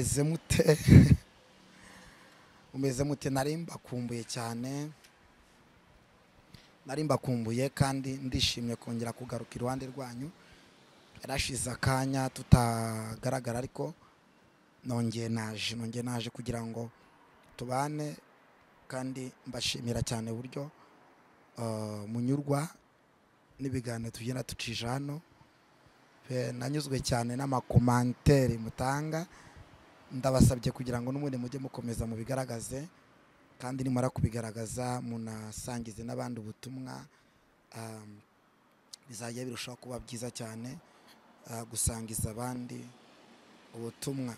mute mumeze mute nari mbakumbuye cyane nari mbakumbuye kandi ndishimye kongera kugaruka iruhande rwanyu yarashize akanya tutagaragara ariko nongeye naje nongeye naje kugira ngo tubane kandi mbashimira cyane uburyo eh, munyurwa n'ibiganiro tugenda ducisha hano Eh, nanyuzwe cyane n'amakomanteri mutanga ndabasabye kugira ngo n'ubundi mujye mukomeza mubigaragaze kandi nimara kubigaragaza munasangize n'abandi ubutumwa um, bizajya birushaho kuba byiza cyane uh, gusangiza abandi ubutumwa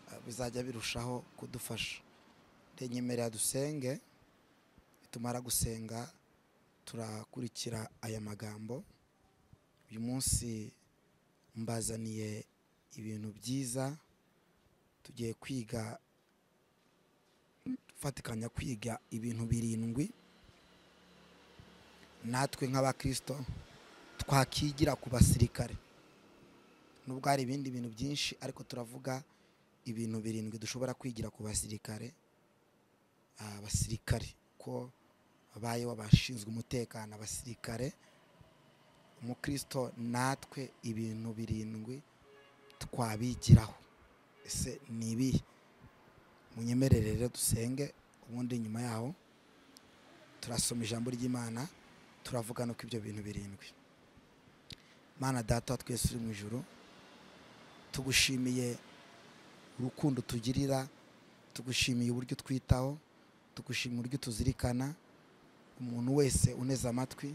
uh, bizajya birushaho kudufasha renyemerera dusenge tumara gusenga turakurikira aya magambo uyu munsi mbazaniye ibintu byiza tugiye kwiga fatikanya kwiga ibintu birindwi natwe nk'abakirisito twakigira ku basirikare nubwo hari ibindi bintu byinshi ariko turavuga ibintu birindwi dushobora kwigira ku basirikare Ah, abasirikare ko babayeho abashinzwe umutekano abasirikare umukristo natwe ibintu birindwi twabigiraho ese ni ibihe munyemerere rero dusenge ubundi nyuma yaho turasoma ijambo ry'imana turavuga no ku ibyo bintu birindwi mana data wa twese uri mu ijoro tugushimiye urukundo tugirira tugushimiye uburyo twitaho tugushimiye uburyo tuzirikana umuntu wese uneze amatwi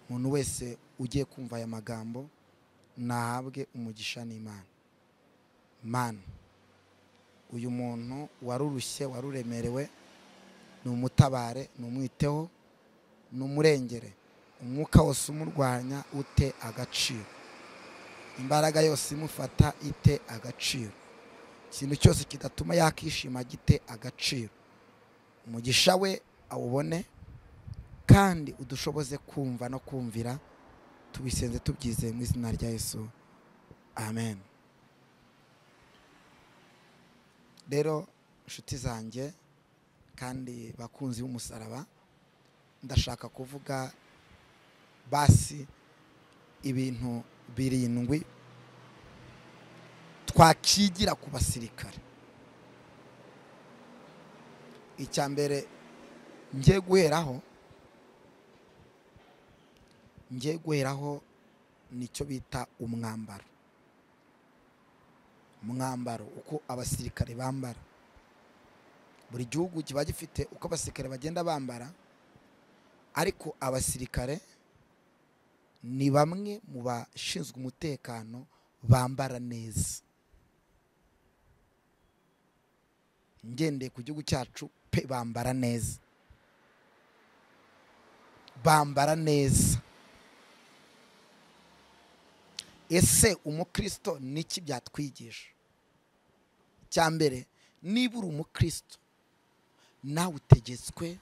umuntu wese ugiye kumva aya magambo nahabwe umugisha n'imana mana uyu muntu warurushye waruremerewe numutabare numwiteho numurengere umwuka wose umurwanya ute agaciro imbaraga yose imufata ite agaciro ikintu cyose kidatuma yakishima gite agaciro umugisha we awubone kandi udushoboze kumva no kumvira tubisenze tubyizeye mu izina rya yesu amen rero inshuti zanjye kandi bakunzi b'umusaraba ndashaka kuvuga basi ibintu birindwi twakigira ku basirikare icya mbere ngiye guheraho ngiye guheraho nicyo bita umwambaro umwambaro uko abasirikare bambara buri gihugu kiba gifite uko abasirikare bagenda bambara ariko abasirikare ni bamwe mu bashinzwe umutekano bambara neza ngendeye ku gihugu cyacu pe bambara neza bambara neza ese umukristo niki byatwigisha icya mbere niba uri umukristo nawe utegetswe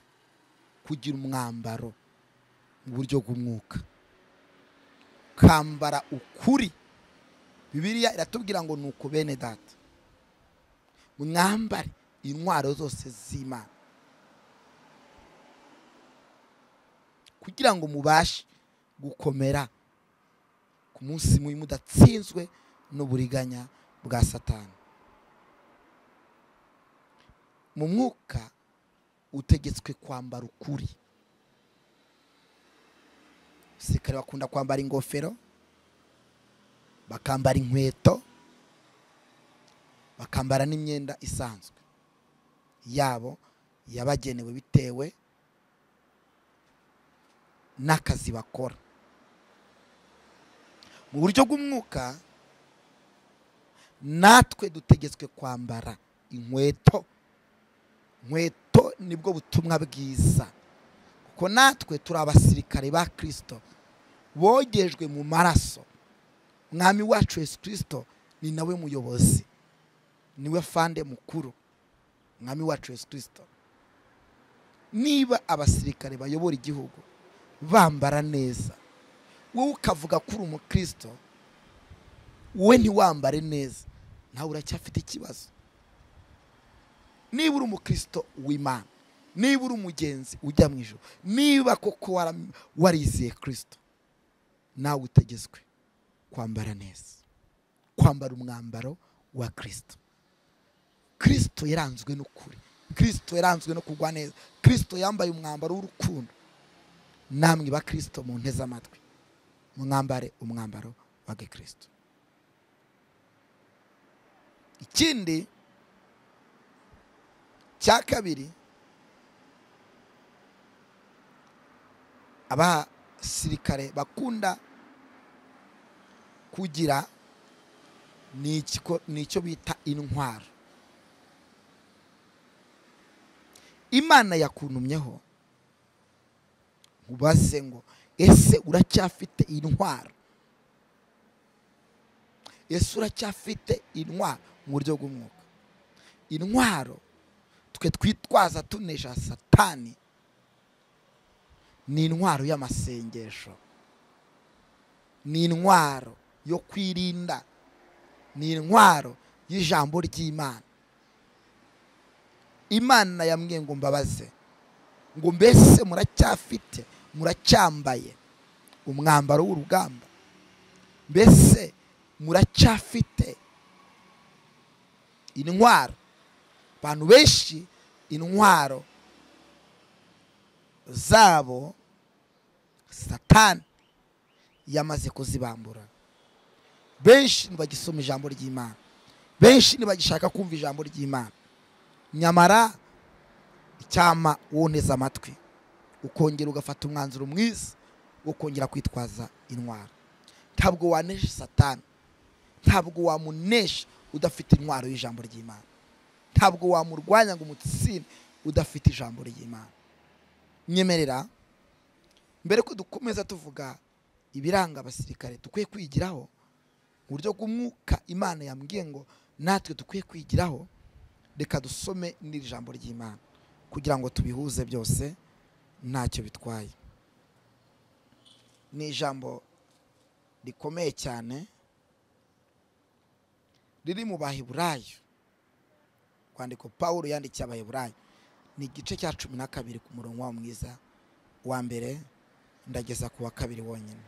kugira umwambaro mu buryo bw'umwuka kambara ukuri bibiliya iratubwira ngo ni uku bene data mwambare intwaro zose z'imana kugira ngo mubashe gukomera ku munsi mubi mudatsinzwe n'uburiganya bwa satani mu mwuka utegetswe kwambara ukuri abasirikare bakunda kwambara ingofero bakambara inkweto bakambara n'imyenda isanzwe yabo yabagenewe bitewe n'akazi bakora mu buryo bw'umwuka natwe dutegetswe kwambara inkweto inkweto nibwo butumwa bwiza kuko natwe turi abasirikare ba kirisito bogejwe mu maraso mwami wacu yesu kirisito ni nawe muyobozi niwe fande mukuru mwami wacu yesu kirisito niba abasirikare bayobora igihugu bambara neza wowe ukavuga ko uri umukristo wowe ntiwambare neza nawe uracyafite ikibazo niba uri umukristo w'imana niba uri umugenzi ujya mu ijoro niba koko wara- warizeye kirisito nawe utegetswe kwambara neza kwambara umwambaro wa kirisito kirisito yaranzwe n'ukuri kirisito yaranzwe no kugwa neza kirisito yambaye umwambaro w'urukundo namwe ba kirisito mu nteze amatwi mwambare umwambaro wa gikirisito ikindi cya kabiri abasirikare bakunda kugira ni ikiko- ni icyo bita intwaro imana yakuntumyeho ubaze ngo ese uracyafite intwaro ese uracyafite intwaro mu buryo bw'umwuka intwaro twe twitwaza tunesha satani ni intwaro y'amasengesho ni intwaro yo kwirinda ni intwaro y'ijambo ry'imana imana yambwiye ngo mbabaze ngo mbese muracyafite muracyambaye umwambaro w'urugamba mbese muracyafite intwaro abantu benshi intwaro zabo satani yamaze kuzibambura benshi ntibagisoma ijambo ry'imana benshi ntibagishaka kumva ijambo ry'imana nyamara icyama woneza amatwi ukongera ugafata umwanzuro mwiza wo kongera kwitwaza intwaro ntabwo wanesha satani ntabwo wamunesha udafite intwaro y'ijambo ry'imana ntabwo wamurwanya ngo umutsinde udafite ijambo ry'imana nyemerera mbere ko dukomeza tuvuga ibiranga abasirikare dukwiye kwigiraho mu buryo bw'umwuka imana yambwiye ngo natwe dukwiye kwigiraho reka dusome n'iri jambo ry'imana kugira ngo tubihuze byose ntacyo bitwaye ni ijambo rikomeye cyane riri mu baheburayo kwandiko paul yandikiye abaheburayo ni igice cya cumi na kabiri ku murongo wa mwiza wa mbere ndageza ku wa kabiri wonyine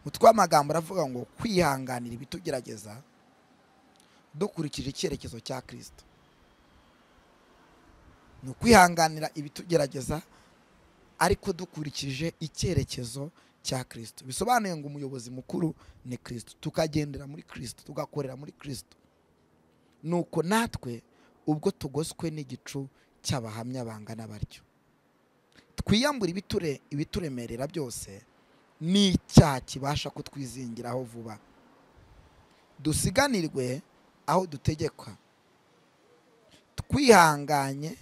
umutwe w'amagambo aravuga ngo kwihanganira ibitugerageza dukurikije icyerekezo cya kirisito ni ukwihanganira ibitugerageza ariko dukurikije icyerekezo cya kirisito bisobanuye ngo umuyobozi mukuru ni kirisito tukagendera muri kirisito tugakorera muri kirisito nuko natwe ubwo tugoswe n'igicu cy'abahamya bangana batyo twiyambura ibiture ibituremerera byose n'icyaha kibasha kutwizingiraho vuba dusiganirwe aho dutegekwa twihanganye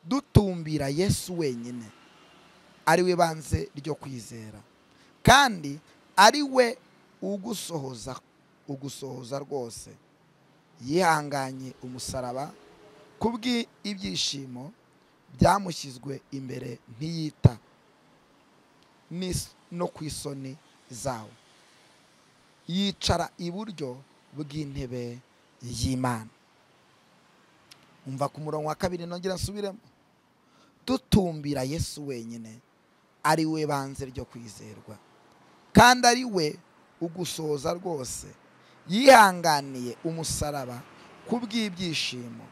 dutumbira yesu wenyine ari we banze ryo kwizera kandi ari we ugusohoza ugusohoza rwose yihanganye umusaraba kubw'ibyishimo byamushyizwe imbere ntiyita n'is- no ku isoni zawo yicara iburyo bw'intebe y'imana umva ku murongo wa kabiri nongera nsubiremo dutumbira yesu wenyine ari we banze ryo kwizerwa kandi ari we ugusohoza rwose yihanganiye umusaraba ku bw'ibyishimo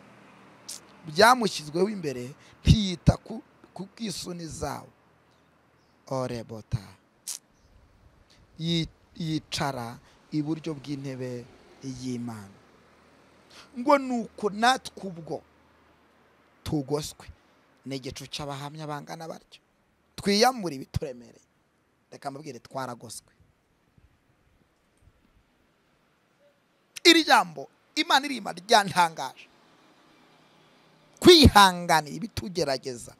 byamushyizweho imbere ntiyita ku ku bw'isoni zawo orebota Yi- yicara iburyo bw'intebe y'imana ngo nuko natwe ubwo tugoswe ni igicu cy'abahamya bangana batyo twiyamure ibituremereye reka mbabwire twaragoswe iri jambo imana irima ryantangaje kwihanganira ibitugerageza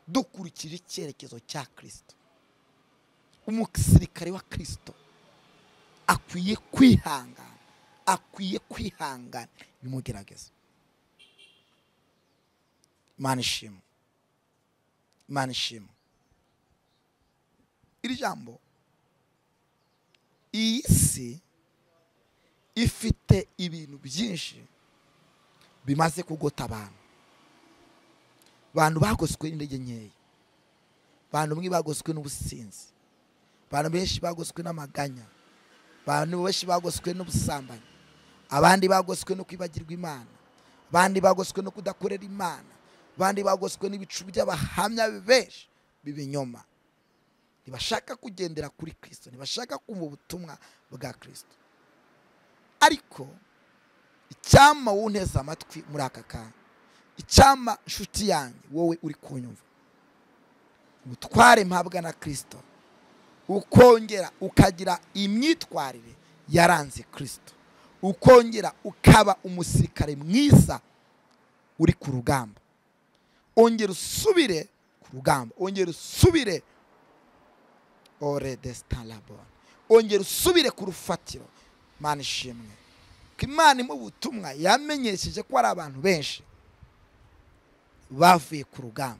dukurikije icyerekezo cya kirisito umusirikare wa kirisito akwiye kwihangana akwiye kwihangana bimugerageza imana ishimwe imana ishimwe iri jambo iyi si ifite ibintu byinshi bimaze kugota abantu abantu bagoswe n'intege nkeya abantu bamwe bagoswe n'ubusinzi abantu benshi bagoswe n'amaganya abantu benshi bagoswe n'ubusambanyi abandi bagoswe no kwibagirwa imana abandi bagoswe no kudakorera imana abandi bagoswe n'ibicu by'abahamya benshi b'ibinyoma ntibashaka kugendera kuri kirisito ntibashaka kumva ubutumwa bwa kirisito ariko icyama wunteze amatwi muri aka kanya icyama nshuti yanjye wowe uri kunyumva ubutware mpabwa na kirisito ukongera ukagira imyitwarire yaranze kirisito ukongera ukaba umusirikare mwiza uri ku rugamba ongera usubire ku rugamba ongera usubire ore desitan labone ongera usubire ku rufatiro imana ishimwe ko imana imwe ubutumwa yamenyesheje ko hari abantu benshi bavuye ku rugamba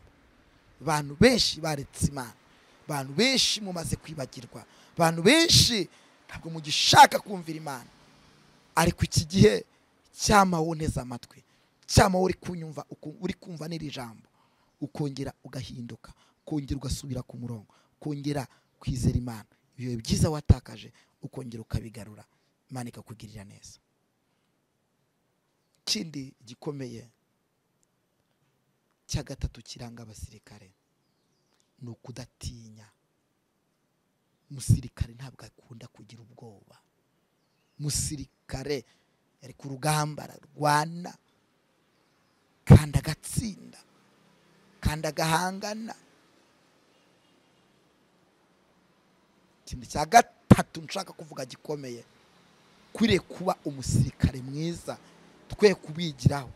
abantu benshi baretse imana abantu benshi mumaze kwibagirwa abantu benshi ntabwo mugishaka kumvira imana ariko iki gihe cyama woneza amatwi cyama uri kunyumva uri kumva n'iri jambo ukongera ugahinduka ukongera ugasubira ku murongo ukongera kwizera imana ibihe byiza watakaje ukongera ukabigarura imana ikakugirira neza ikindi gikomeye cya gatatu kiranga abasirikare ni ukudatinya umusirikare ntabwo akunda kugira ubwoba umusirikare yari ku rugamba ararwana kandi agatsinda kandi agahangana ikintu cya gatatu nshaka kuvuga gikomeye kwiriye kuba umusirikare mwiza twe kubigiraho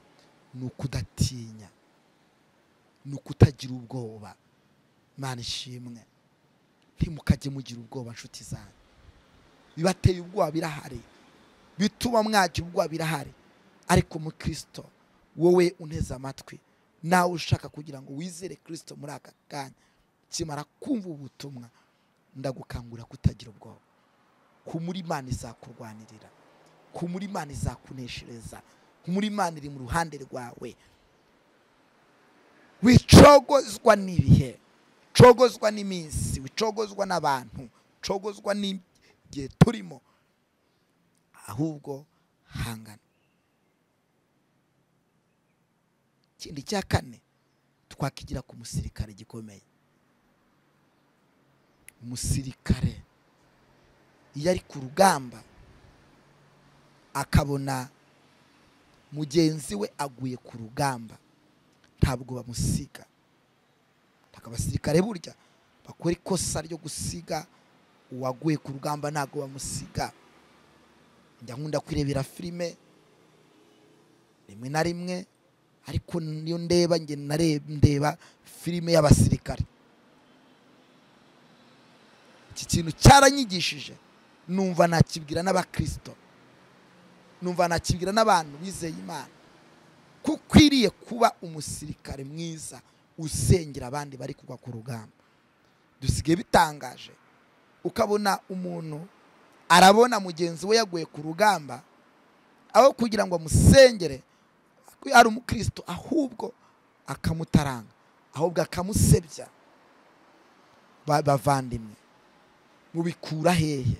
ni ukudatinya ni ukutagira ubwoba imana ishimwe ntimukajye mugira ubwoba nshuti zanyu bibateye ubwoba birahari bituma mwagira ubwoba birahari ariko mu kirisito wowe uneze amatwi nawe ushaka kugira ngo wizere kirisito muri aka kanya kimara kumva ubutumwa ndagukangurira kutagira ubwoba ku muri imana izakurwanirira ku muri imana izakuneshereza ku muri imana iri mu ruhande rwawe wicogozwa n'ibihe ucogozwa n'iminsi ucogozwa n'abantu ucogozwa n'igihe turimo ahubwo hangana ikindi cya kane twakigira ku musirikare gikomeye umusirikare iyo ari ku rugamba akabona mugenzi we aguye ku rugamba ntabwo bamusiga abasirikare burya bakora ikosa ryo gusiga uwaguye ku rugamba ntabwo bamusiga njya nkunda kwirebera filime rimwe na rimwe ariko niyo ndeba ndeba filime y'abasirikare iki kintu cyaranyigishije numva nakibwira n'abakirisito numva nakibwira n'abantu bizeye imana ko ukwiriye kuba umusirikare mwiza usengera abandi bari kugwa ku rugamba dusigaye bitangaje ukabona umuntu arabona mugenzi we yaguye ku rugamba aho kugira ngo amusengere ari umukristo ahubwo akamutaranga ahubwo akamusebya bavandimwe mubikura hehe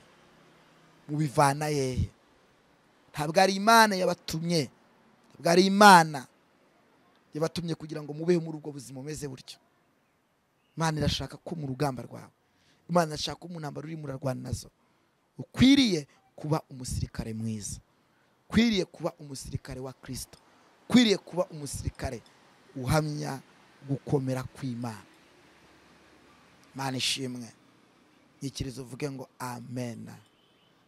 mubivana hehe ntabwo ari imana yabatumye ntabwo ari imana yabatumye kugira ngo mubeho muri ubwo buzima umeze buryo imana irashaka ko mu rugamba rwawe imana irashaka ko mu ntambaro urimo urarwana nazo ukwiriye kuba umusirikare mwiza ukwiriye kuba umusirikare wa kirisito ukwiriye kuba umusirikare uhamya gukomera kw'imana imana ishimwe nyikirizo uvuge ngo amena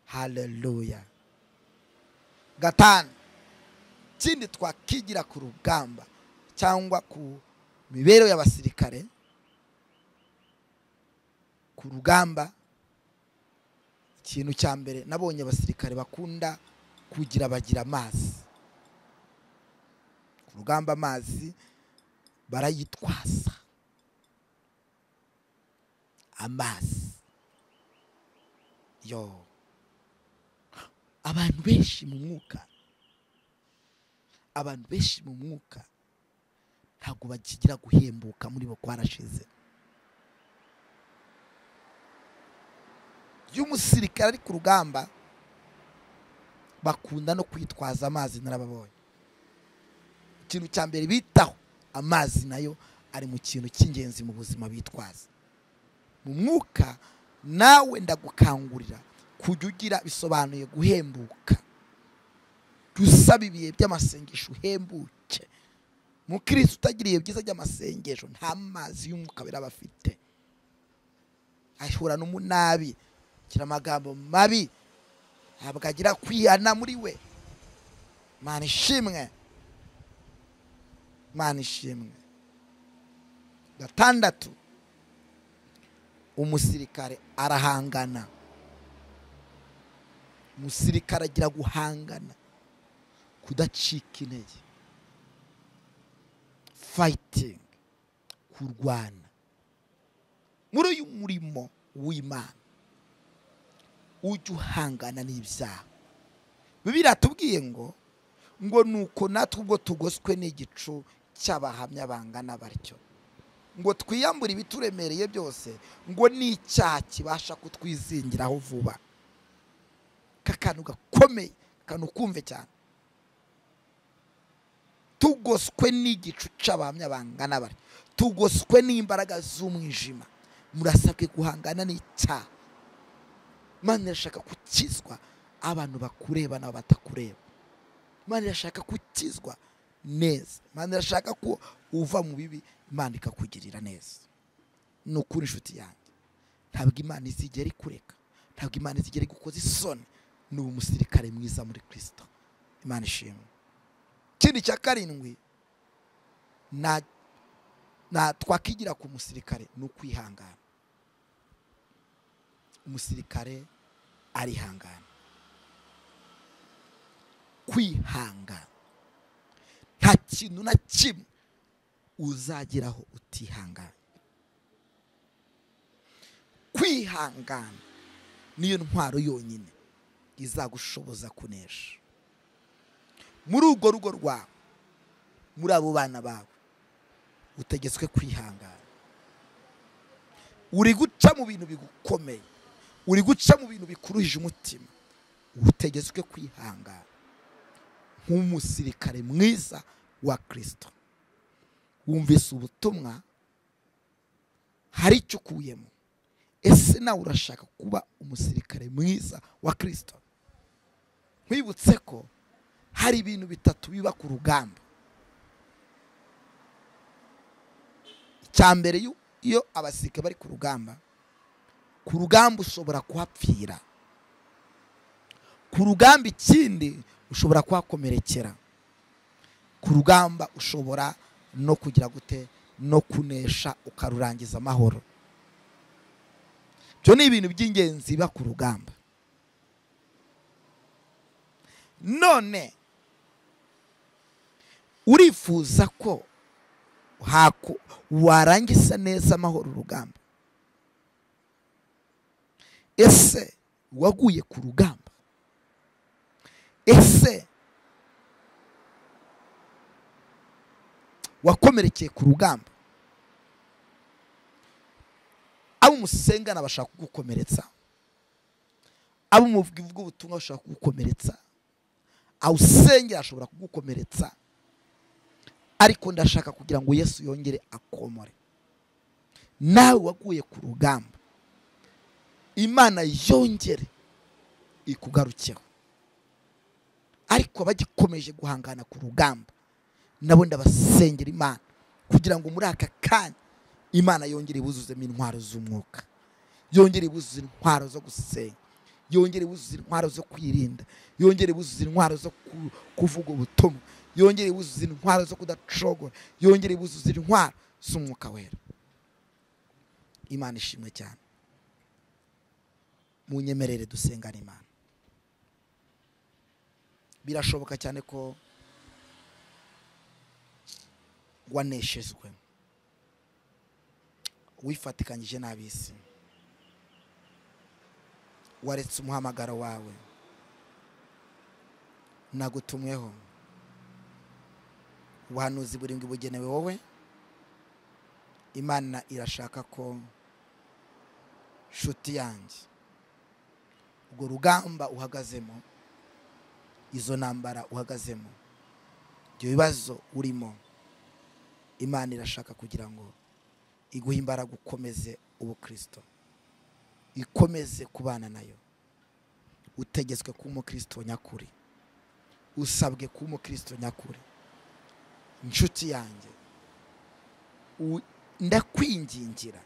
hareruya gatanu ikindi twakigira ku rugamba cyangwa ku mibereho y'abasirikare ku rugamba ikintu cya mbere nabonye abasirikare bakunda kugira bagira amazi ku rugamba amazi barayitwaza amazi yo abantu benshi mu mwuka abantu benshi mu mwuka ntabwo bakigira guhembuka muri bo kwarashize iyo umusirikare ari ku rugamba bakunda no kwitwaza amazi narababonye ikintu cya mbere bitaho amazi nayo ari mu kintu cy'ingenzi mu buzima bitwaza mu mwuka nawe ndagukangurira kujya ugira bisobanuye guhembuka dusaba ibihe by'amasengesho uhembuke mukirisi utagira ibihe byiza by'amasengesho nta mazi y'umwuka biraba afite ahura n'umunabi agira amagambo mabi ntabwo agira kwihana muri we mana ishimwe mana ishimwe gatandatu umusirikare arahangana umusirikare agira guhangana kudacika intege fayitingi kurwana muri uyu murimo w'imana ujye uhangana n'ibyaha bibiri atubwiye ngo ngo ni uko natwe ubwo tugoswe n'igicu cy'abahamya bangana batyo ngo twiyambure ibituremereye byose ngo n'icyaha kibasha kutwizingiraho vuba kakantu gakomeye akantu kumve cyane tugoswe n'igicu cy'abahamya bangana batyo tugoswe n'imbaraga z'umwijima murasabwe guhangana n'icyaha imana irashaka gukizwa abantu bakureba n'abo batakureba imana irashaka gukizwa neza imana irashaka ko uva mu bibi imana ikakugirira neza ni ukuri inshuti yanjye ntabwo imana izigera ikureka ntabwo imana izigera igukoza isoni ni ubu musirikare mwiza muri kirisito imana ishimwe ikindi cya karindwi twakwigira ku musirikare ni ukwihangana umusirikare arihangana kwihangana nta kintu na kimwe uzageraho utihangana kwihangana niyo ntwaro yonyine izagushoboza kunesha muri urwo rugo rwawe muri abo bana bawe utegetswe kwihangana uri guca mu bintu bigukomeye uri guca mu bintu bikuruhije umutima utegetswe kwihangana nk'umusirikare mwiza wa kirisito wumvise ubutumwa hari icyo ukuyemo ese nawe urashaka kuba umusirikare mwiza wa kirisito nkwibutse ko hari ibintu bitatu biba ku rugamba icya mbere iyo abasirikare bari ku rugamba ku rugamba ushobora kuhapfira ku rugamba ikindi ushobora kuhakomerekera ku rugamba ushobora no kugira gute no kunesha ukarurangiza amahoro ibyo ni ibintu by'ingenzi biba ku rugamba none urifuza ko warangiza neza amahoro urugamba ese waguye ku rugamba ese wakomerekeye ku rugamba abo musengana bashaka kugukomeretsa abo muvuga ubutumwa bashaka kugukomeretsa aho usengera ashobora kugukomeretsa ariko ndashaka kugira ngo yesu yongere akomore nawe waguye ku rugamba imana yongere ikugarukeho ariko bagikomeje guhangana ku rugamba nabo ndabasengera imana kugira ngo muri aka kanya imana yongere ibuzuzemo intwaro z'umwuka yongere ibuzuze intwaro zo gusenga yongere ibuzuze intwaro zo kwirinda yongere ibuzuze intwaro zo kuvuga ubutumwa yongere ibuzuze intwaro zo kudacogora yongere ibuzuze intwaro z'umwuka wera imana ishimwe cyane mu nyemerere dusengana imana birashoboka cyane ko waneshejwe wifatikanyije n'ab'isi waretse umuhamagaro wawe nagutumweho ubuhanuzi burindwi bugenewe wowe imana irashaka ko nshuti yanjye urwo rugamba uhagazemo izo ntambara uhagazemo ibyo bibazo urimo imana irashaka kugira ngo iguhe imbaraga ukomeze ubukirisito ikomeze kubana nayo utegetswe kuba umukirisito nyakuri usabwe kuba umukirisito nyakuri inshuti yanjye ndakwingingira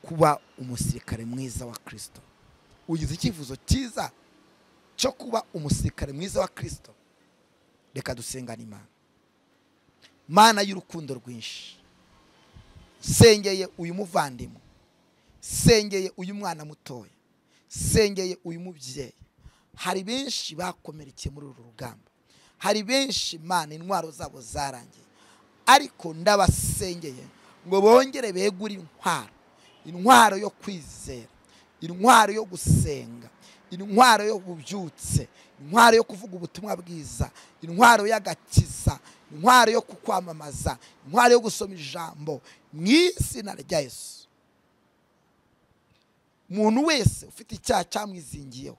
kuba umusirikare mwiza wa kirisito ugize icyifuzo cyiza cyo kuba umusirikare mwiza wa kirisito reka dusengane imana mana y'urukundo rwinshi sengeye uyu muvandimwe sengeye uyu mwana mutoya sengeye uyu mubyeyi hari benshi bakomerekeye muri uru rugamba hari benshi mana intwaro zabo zarangiye ariko ndabasengeye ngo bongere begure intwaro intwaro yo kwizera intwaro yo gusenga intwaro yo bubyutse intwaro yo kuvuga ubutumwa bwiza intwaro y'agakiza intwaro yo kukwamamaza intwaro yo gusoma ijambo mu izina rya Yesu umuntu wese ufite icyaha cyamwizingiyeho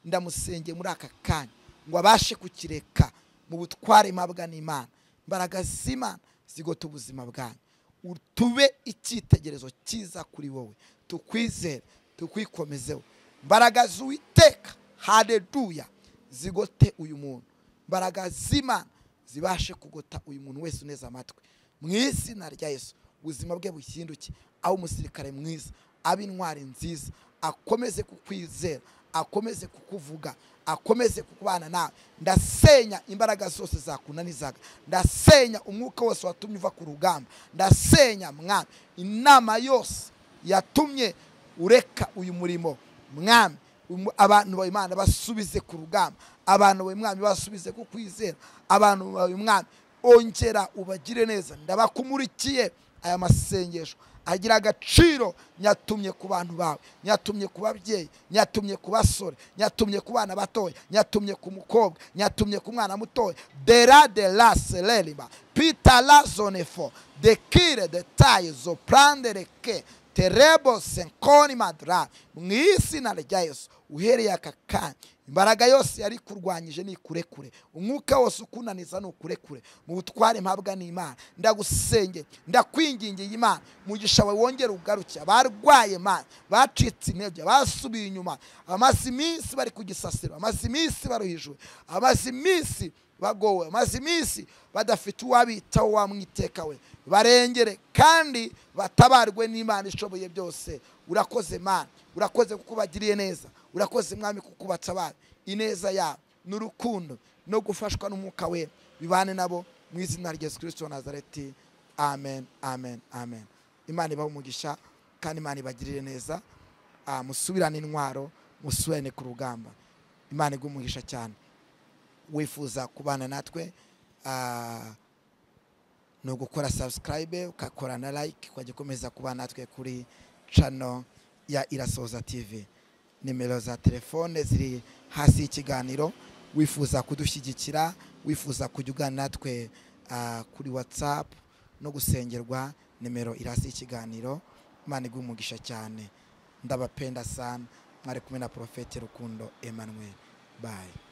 ndamusengeye muri aka kanya ngo abashe kukireka mu butware mpabwa n'imana imbaraga z'imana zigote ubuzima bwanyu tube icyitegerezo cyiza kuri wowe tukwizere tukwikomezeho imbaraga z'uwiteka hareruya zigote uyu muntu imbaraga z'imana zibashe kugota uyu muntu wese uneze amatwi mu izina rya Yesu ubuzima bwe buhinduke aho umusirikare mwiza abe intwari nziza akomeze kukwizera akomeze kukuvuga akomeze kukubana nawe ndasenya imbaraga zose zakunanizaga ndasenya umwuka wose watumye uva ku rugamba ndasenya mwami inama yose yatumye ureka uyu murimo mwami abantu bawe imana basubize ku rugamba abantu bawe mwami basubize ku kwizera abantu bawe mwami ongera ubagire neza ndabakumurikiye aya masengesho agira agaciro nyatumye ku bantu bawe nyatumye ku babyeyi nyatumye ku basore nyatumye ku bana batoya nyatumye ku mukobwa nyatumye ku mwana mutoya dera de la sererima pita la zone fo dekire detaye zo prande reke terebo senkoni madra mu izina rya yesu uhereye aka kanya imbaraga yose yari kurwanyije ni kurekure umwuka wose ukunaniza ni ukurekure mu butware mpabwa n'imana ndagusenge ndakwingingiye imana mugisha wawe wongera ugaruke abarwaye imana bacitse intege basubiye inyuma amaze iminsi bari ku gisasiro amaze iminsi baruhijwe amaze iminsi bagowe amaze iminsi badafite uwabitaho wamwiteka we barengere kandi batabarwe n'imana ishoboye byose urakoze mana urakoze kuko ubagiriye neza urakoze mwami kuko ubatabara ineza yabo n'urukundo no gufashwa n'umwuka we bibane nabo mu izina rya yesu kirisito nazareti amen amen amen imana ibahe umugisha kandi imana ibagirire neza musubirane intwaro musubirane ku rugamba imana iguhe umugisha cyane wifuza kubana natwe ni ugukora sabusikarayibe ugakora na layike ukajya ukomeza kubana natwe kuri cano ya irasoza tivi nimero za telefone ziri hasi y'ikiganiro wifuza kudushyigikira wifuza kujya ugana natwe kuri watsapu no gusengerwa nimero iri hasi y'ikiganiro imana iguha umugisha cyane ndabapenda sana mwari kumwe na porofeti rukundo emanuel bayi